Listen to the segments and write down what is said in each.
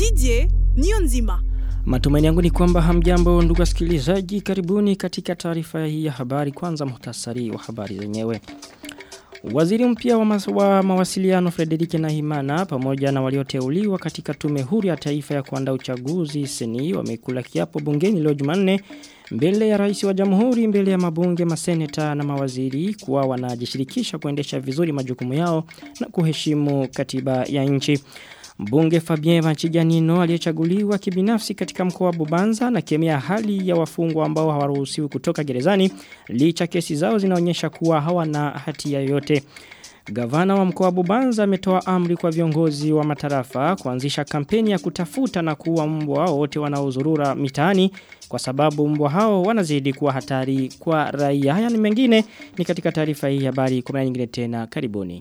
Didier Niyonzima. Matumaini yangu ni kwamba hamjambo ndugu wasikilizaji karibuni katika taarifa hii ya habari kwanza muhtasari wa habari zenyewe. Waziri mpya wa, mas wa mawasiliano Frederik Nahimana pamoja na walioteuliwa katika tume huru ya taifa ya kuandaa uchaguzi seni wamekula kiapo bungeni leo Jumanne mbele ya rais wa jamhuri mbele ya mabunge maseneta na mawaziri kuwa wanajishirikisha kuendesha vizuri majukumu yao na kuheshimu katiba ya nchi. Mbunge Fabien Vanchijanino aliyechaguliwa kibinafsi katika mkoa wa Bubanza na kemea hali ya wafungwa ambao hawaruhusiwi kutoka gerezani licha kesi zao zinaonyesha kuwa hawana hatia yoyote. Gavana wa mkoa wa Bubanza ametoa amri kwa viongozi wa matarafa kuanzisha kampeni ya kutafuta na kuua mbwa wote wanaozurura mitaani kwa sababu mbwa hao wanazidi kuwa hatari kwa raia. Haya ni mengine ni katika taarifa hii habari kwa nyingine tena karibuni.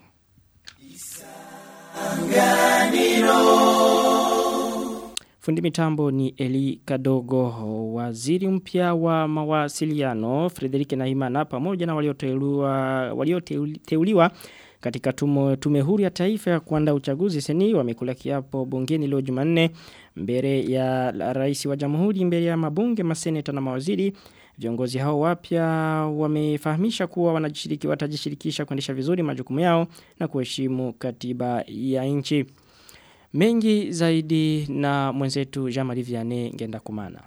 Fundi mitambo ni Eli Kadogo, waziri mpya wa mawasiliano Frederik Nahimana pamoja na walioteuliwa walioteuliwa katika tumo, tume huru ya taifa ya kuandaa uchaguzi seni wamekula kiapo bungeni leo Jumanne mbele ya rais wa jamhuri mbele ya mabunge maseneta na mawaziri Viongozi hao wapya wamefahamisha kuwa wanajishiriki watajishirikisha kuendesha vizuri majukumu yao na kuheshimu katiba ya nchi. Mengi zaidi na mwenzetu Jean-Marie Vianney ngenda kumana.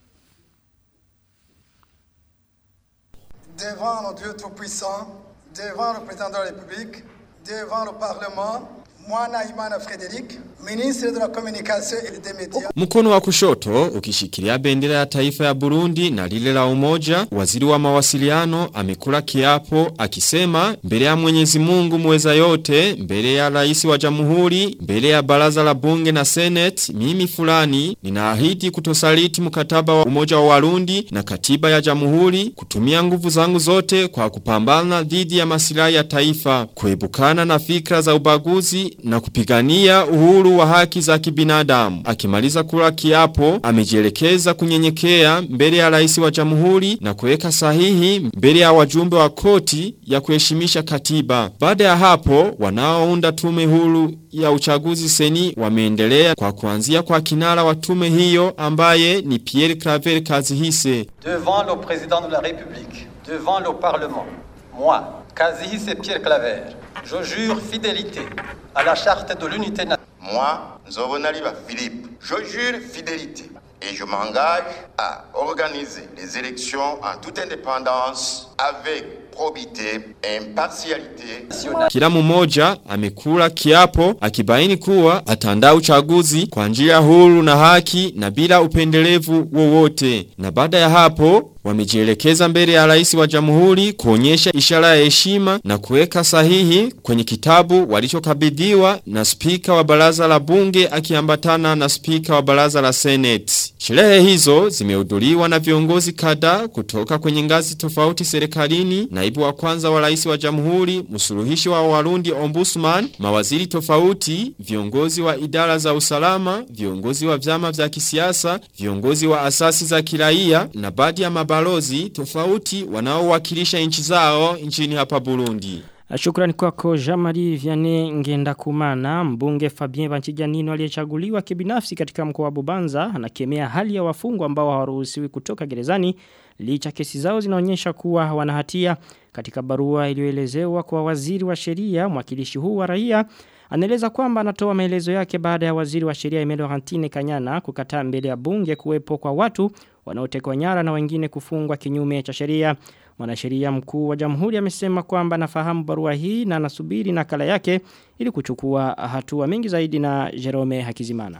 Devant nos Dieu tout-puissant, devant le président de la République, devant le Parlement, Mwana Imana Frederic, ministre de la communication et des médias. Mkono wa kushoto ukishikilia bendera ya taifa ya Burundi na lile la umoja, waziri wa mawasiliano amekula kiapo akisema mbele ya Mwenyezi Mungu mweza yote, mbele ya rais wa jamhuri, mbele ya baraza la bunge na senate, mimi fulani ninaahidi kutosaliti mkataba wa umoja wa Warundi na katiba ya jamhuri, kutumia nguvu zangu zote kwa kupambana dhidi ya masilahi ya taifa, kuebukana na fikra za ubaguzi na kupigania uhuru wa haki za kibinadamu. Akimaliza kula kiapo, amejielekeza kunyenyekea mbele ya rais wa jamhuri na kuweka sahihi mbele ya wajumbe wa koti ya kuheshimisha katiba. Baada ya hapo, wanaounda tume huru ya uchaguzi seni wameendelea kwa kuanzia kwa kinara wa tume hiyo ambaye ni Pierre Claver Kazihise. Devant le président de la République, devant le Parlement, moi, Kazihise Pierre Claver, je jure fidélité à la charte de l'unité nationale. Moi, Nzobonaliba Philippe, je jure fidélité et je m'engage à organiser les élections en toute indépendance avec probité et impartialité. Kila mmoja amekula kiapo akibaini kuwa atandaa uchaguzi kwa njia huru na haki na bila upendelevu wowote. Na baada ya hapo wamejielekeza mbele ya rais wa jamhuri kuonyesha ishara ya heshima na kuweka sahihi kwenye kitabu walichokabidhiwa na spika wa baraza la bunge akiambatana na spika wa baraza la senate. Sherehe hizo zimehudhuriwa na viongozi kadhaa kutoka kwenye ngazi tofauti serikalini, naibu wa kwanza wa rais wa jamhuri, msuluhishi wa Warundi ombudsman, mawaziri tofauti, viongozi wa idara za usalama, viongozi wa vyama vya kisiasa, viongozi wa asasi za kiraia na baadhi ya mabalozi tofauti wanaowakilisha nchi zao nchini hapa Burundi. Shukrani kwako Jean-Marie Vianney Ngenda Kumana, mbunge Fabien Banchijanino aliyechaguliwa kibinafsi katika mkoa wa Bubanza, anakemea hali ya wafungwa ambao hawaruhusiwi kutoka gerezani licha kesi zao zinaonyesha kuwa wana hatia. Katika barua iliyoelezewa kwa waziri wa sheria, mwakilishi huu wa raia anaeleza kwamba anatoa maelezo yake baada ya waziri wa sheria Emelo Hantine Kanyana kukataa mbele ya bunge kuwepo kwa watu wanaotekwa nyara na wengine kufungwa kinyume cha sheria. Mwanasheria mkuu wa jamhuri amesema kwamba anafahamu barua hii na anasubiri nakala yake ili kuchukua hatua mengi zaidi na Jerome Hakizimana.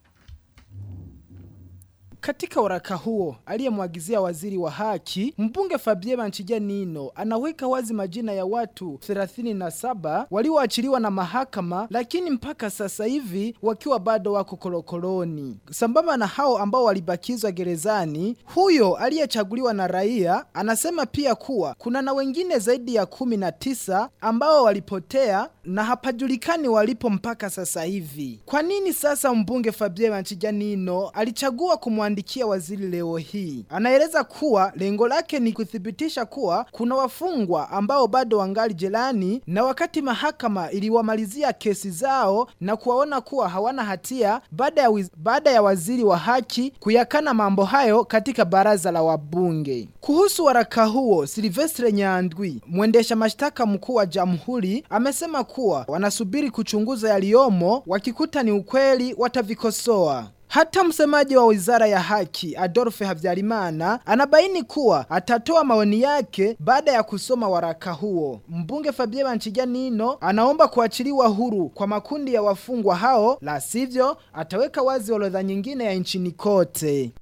Katika waraka huo aliyemwagizia waziri wa haki, mbunge Fabien Banchijanino anaweka wazi majina ya watu 37 walioachiliwa na mahakama, lakini mpaka sasa hivi wakiwa bado wako korokoroni. Sambamba na hao ambao walibakizwa gerezani, huyo aliyechaguliwa na raia anasema pia kuwa kuna na wengine zaidi ya kumi na tisa ambao walipotea na hapajulikani walipo mpaka sasa hivi. Kwa nini sasa mbunge Fabien Manchijanino alichagua kumwandikia waziri leo hii? Anaeleza kuwa lengo lake ni kuthibitisha kuwa kuna wafungwa ambao bado wangali jelani na wakati mahakama iliwamalizia kesi zao na kuwaona kuwa hawana hatia baada ya, wiz, baada ya waziri wa haki kuyakana mambo hayo katika baraza la wabunge. Kuhusu waraka huo, Silvestre Nyandwi, mwendesha mashtaka mkuu wa jamhuri, amesema kuwa wanasubiri kuchunguza yaliyomo, wakikuta ni ukweli watavikosoa. Hata msemaji wa wizara ya haki Adolphe Havyarimana anabaini kuwa atatoa maoni yake baada ya kusoma waraka huo. Mbunge Fabien Banchijanino anaomba kuachiliwa huru kwa makundi ya wafungwa hao, la sivyo ataweka wazi orodha nyingine ya nchini kote.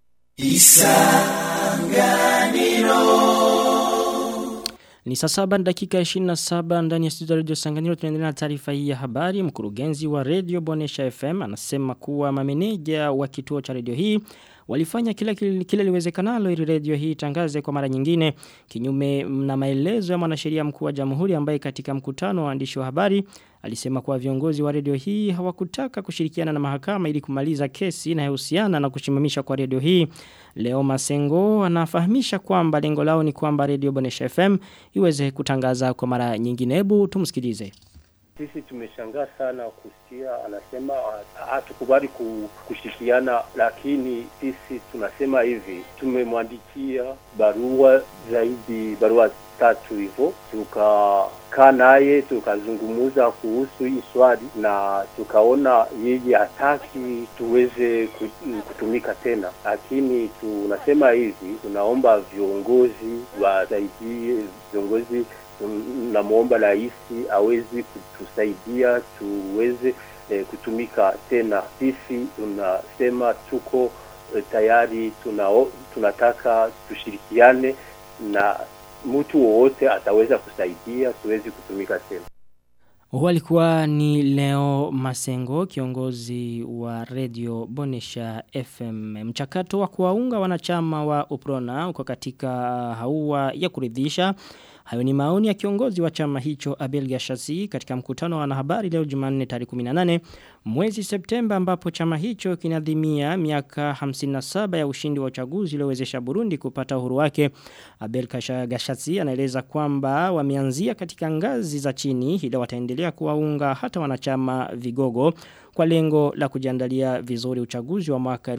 Ni saa saba na dakika 27 ndani ya studio Radio Sanganiro tunaendelea na taarifa hii ya habari. Mkurugenzi wa Radio Bonesha FM anasema kuwa mameneja wa kituo cha radio hii walifanya kila kile liwezekanalo ili radio hii tangaze kwa mara nyingine kinyume na maelezo ya mwanasheria mkuu wa Jamhuri ambaye katika mkutano wa waandishi wa habari alisema kuwa viongozi wa radio hii hawakutaka kushirikiana na mahakama ili kumaliza kesi inayohusiana na kushimamisha kwa radio hii. Leo Masengo anafahamisha kwamba lengo lao ni kwamba Radio Bonesha FM iweze kutangaza kwa mara nyingine. Hebu tumsikilize. Sisi tumeshangaa sana kusikia anasema hatukubali kushikiana, lakini sisi tunasema hivi, tumemwandikia barua zaidi, barua tatu hivyo, tukakaa naye tukazungumuza kuhusu hii swali na tukaona yeye hataki tuweze kutumika tena, lakini tunasema hivi, tunaomba viongozi wasaidie, viongozi namwomba rais awezi kutusaidia tuweze eh, kutumika tena. Sisi tunasema tuko eh, tayari, tuna, tunataka tushirikiane na mtu wowote ataweza kusaidia tuwezi kutumika tena. Huwa alikuwa ni Leo Masengo, kiongozi wa Radio Bonesha FM. Mchakato wa kuwaunga wanachama wa Uprona uko katika haua ya kuridhisha. Hayo ni maoni ya kiongozi wa chama hicho Abel Gashasi katika mkutano wa wanahabari leo Jumanne tarehe 18 mwezi Septemba ambapo chama hicho kinadhimia miaka 57 ya ushindi wa uchaguzi uliowezesha Burundi kupata uhuru wake. Abel Gashasi anaeleza kwamba wameanzia katika ngazi za chini ila wataendelea kuwaunga hata wanachama vigogo kwa lengo la kujiandalia vizuri uchaguzi wa mwaka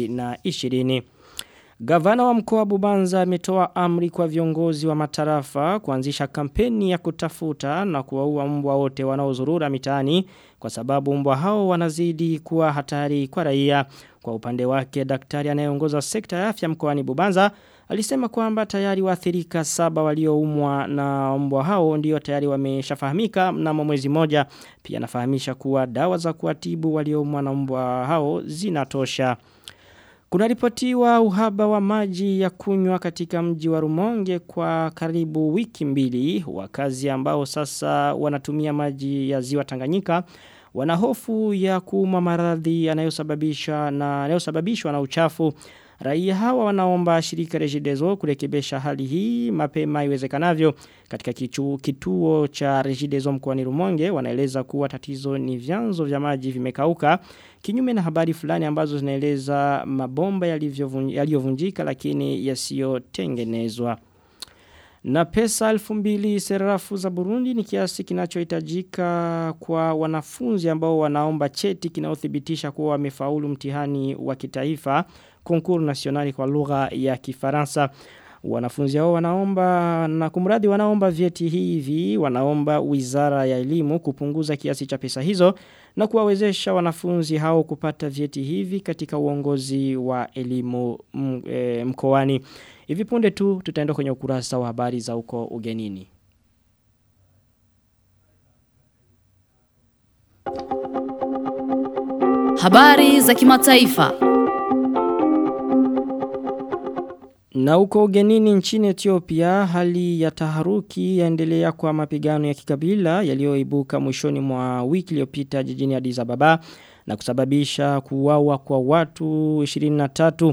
2020. Gavana wa mkoa Bubanza ametoa amri kwa viongozi wa matarafa kuanzisha kampeni ya kutafuta na kuwaua mbwa wote wanaozurura mitaani kwa sababu mbwa hao wanazidi kuwa hatari kwa raia. Kwa upande wake daktari anayeongoza sekta ya afya mkoani Bubanza alisema kwamba tayari waathirika saba walioumwa na mbwa hao ndio tayari wameshafahamika mnamo mwezi moja. Pia anafahamisha kuwa dawa za kuatibu walioumwa na mbwa hao zinatosha. Kuna ripotiwa uhaba wa maji ya kunywa katika mji wa Rumonge kwa karibu wiki mbili. Wakazi ambao sasa wanatumia maji ya ziwa Tanganyika wana hofu ya kuuma maradhi yanayosababishwa na yanayosababishwa na uchafu. Raia hawa wanaomba shirika Regideso kurekebisha hali hii mapema iwezekanavyo katika kichu, kituo cha Regideso mkoani Rumonge wanaeleza kuwa tatizo ni vyanzo vya maji vimekauka kinyume na habari fulani ambazo zinaeleza mabomba yaliyovunjika lakini yasiyotengenezwa. Na pesa elfu mbili serafu za Burundi ni kiasi kinachohitajika kwa wanafunzi ambao wanaomba cheti kinaothibitisha kuwa wamefaulu mtihani wa kitaifa konkuru nasionali kwa lugha ya kifaransa. Wanafunzi hao wanaomba na kumradi wanaomba vyeti hivi, wanaomba wizara ya elimu kupunguza kiasi cha pesa hizo na kuwawezesha wanafunzi hao kupata vyeti hivi katika uongozi wa elimu mkoani. Hivi punde tu tutaenda kwenye ukurasa wa habari za uko ugenini. Habari za kimataifa. Na uko ugenini nchini Ethiopia hali ya taharuki yaendelea kwa mapigano ya kikabila yaliyoibuka mwishoni mwa wiki iliyopita jijini Addis Ababa na kusababisha kuuawa kwa watu 23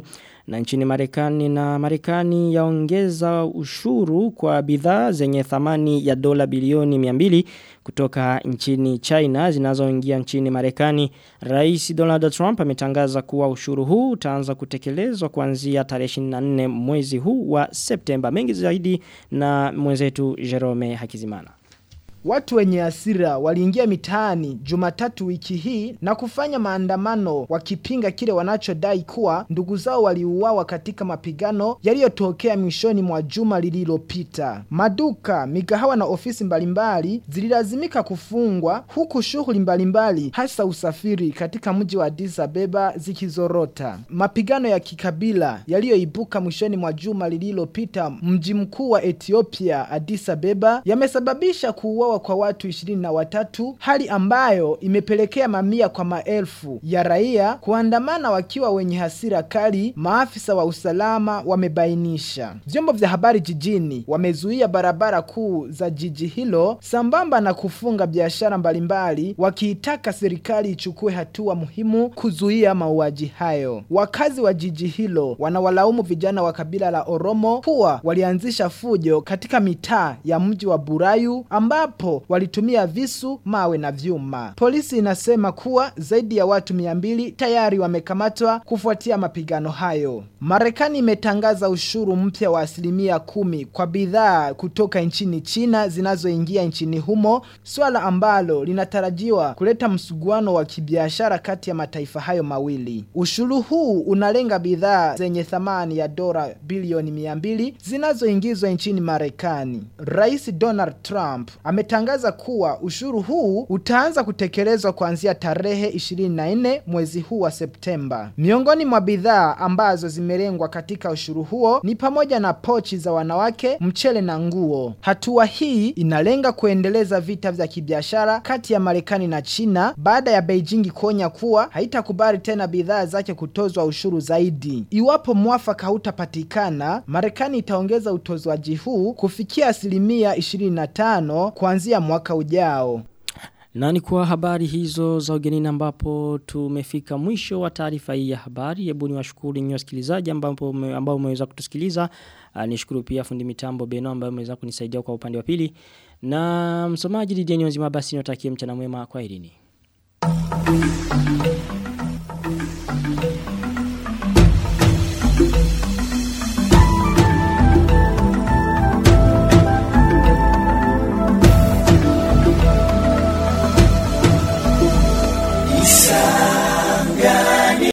na nchini Marekani na Marekani yaongeza ushuru kwa bidhaa zenye thamani ya dola bilioni 200 kutoka nchini China zinazoingia nchini Marekani. Rais Donald Trump ametangaza kuwa ushuru huu utaanza kutekelezwa kuanzia tarehe 24 mwezi huu wa Septemba. Mengi zaidi na mwenzetu Jerome Hakizimana. Watu wenye hasira waliingia mitaani Jumatatu wiki hii na kufanya maandamano wakipinga kile wanachodai kuwa ndugu zao waliuawa katika mapigano yaliyotokea mwishoni mwa juma lililopita. Maduka, migahawa na ofisi mbalimbali zililazimika kufungwa huku shughuli mbalimbali hasa usafiri katika mji wa Addis Abeba zikizorota. Mapigano ya kikabila yaliyoibuka mwishoni mwa juma lililopita mji mkuu wa Ethiopia Addis Abeba yamesababisha kuuawa kwa watu ishirini na watatu, hali ambayo imepelekea mamia kwa maelfu ya raia kuandamana wakiwa wenye hasira kali, maafisa wa usalama wamebainisha. Vyombo vya habari jijini wamezuia barabara kuu za jiji hilo sambamba na kufunga biashara mbalimbali, wakiitaka serikali ichukue hatua muhimu kuzuia mauaji hayo. Wakazi wa jiji hilo wanawalaumu vijana wa kabila la Oromo kuwa walianzisha fujo katika mitaa ya mji wa Burayu ambapo walitumia visu, mawe na vyuma. Polisi inasema kuwa zaidi ya watu mia mbili tayari wamekamatwa kufuatia mapigano hayo. Marekani imetangaza ushuru mpya wa asilimia kumi kwa bidhaa kutoka nchini China zinazoingia nchini humo, swala ambalo linatarajiwa kuleta msuguano wa kibiashara kati ya mataifa hayo mawili. Ushuru huu unalenga bidhaa zenye thamani ya dola bilioni mia mbili zinazoingizwa nchini Marekani. Rais Donald Trump ametangaza kuwa ushuru huu utaanza kutekelezwa kuanzia tarehe 24 mwezi huu wa Septemba. Miongoni mwa bidhaa ambazo zimelengwa katika ushuru huo ni pamoja na pochi za wanawake, mchele na nguo. Hatua hii inalenga kuendeleza vita vya kibiashara kati ya Marekani na China baada ya Beijing kuonya kuwa haitakubali tena bidhaa zake kutozwa ushuru zaidi. Iwapo mwafaka hautapatikana, Marekani itaongeza utozwaji huu kufikia asilimia 25 kuanzia mwaka ujao. Na ni kwa habari hizo za ugenini ambapo tumefika mwisho wa taarifa hii ya habari. Hebu niwashukuru nyinyi wasikilizaji ambapo ambao umeweza kutusikiliza. Nishukuru pia fundi mitambo Beno ambaye ameweza kunisaidia kwa upande wa pili. Na msomaji Didier Nyonzima basi niwatakie mchana mwema kwa irini.